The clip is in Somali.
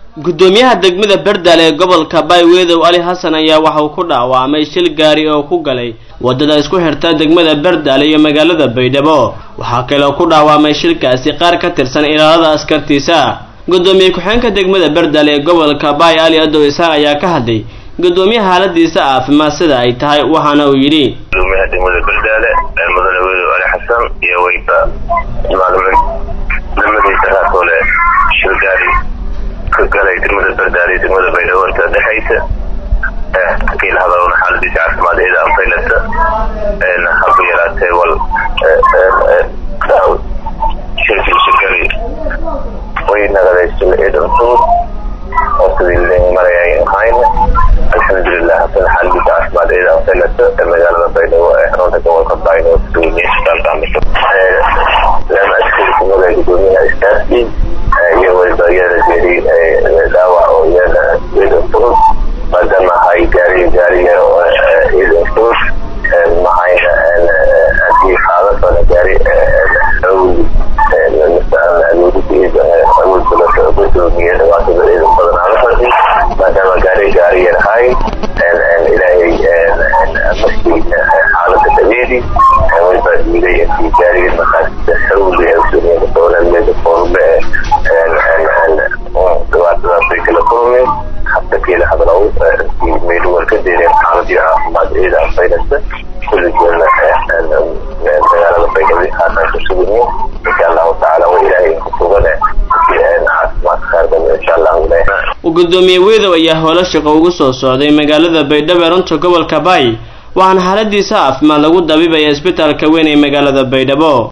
guddoomiyaha degmada berdal ee gobolka baywedow ali xasan ayaa waxa uu ku dhaawacmay shil gaari oo ku galay waddada isku xirta degmada berdal iyo magaalada baydhabo waxaa kaloo ku dhaawacmay shilkaasi qaar ka tirsan ilaalada askartiisa guddoomiye ku-xeenka degmada berdal ee gobolka bay ali adow isaaq ayaa ka hadlay guddoomiyaha xaaladiisa caafimaad sida ay tahay waxaana uu yidhi gudoomiyaha degmada berdaale mudane wedow ali xasan iyo weyba maalmin nimadiisa haatole shil gaari ka galay degmada berdaale iyo degmada baydhabo inta dhexaysa kiil hadalona xaaladiisa caafimaad ida anfaylata haba yaraatee wal shirkiisa gari way naqadaysa ciidan fudud oo sidii len marayay ahayn alxamdulilah hasan xaaladiisa caafimaad ida anfaylata ee magaalada baydhabo ee xarunta gobolka baydhabo kusugan isbitaalka amiso lama askari kumada gudoomiyaha istaasi iyo weliba iyada geeri dhaawac oo iyada ciidan fudud maadaama hay gaari gaariga ciidan fudud mahayna hadii qaadasona gaari awli gudoomiye dhibaatada ciidan badan ala fadi maadaama gaari gaari yarhay ilaahay markii xaalada dabeedi weliba diiday intii gaariga maqaasida xawli ee dowladmeeda foorbe dhibaatadaas bay kala kulmeen habta keela hadlow meydhuwar ka deereen xaaladii caafimaad ciida anfaynaysa kulligeedna magaalada baydhabo haatan ku suganyiin insha allahu tacaala wa ilaahay ku sugane caafimaad khair badan insha allahu gudoomiye wedow ayaa howlo shaqo ugu soo socday magaalada baydhabo ee runta gobolka bay waxaana xaaladiisa caafimaad lagu dabibaya isbitaalka weyn ee magaalada baydhabo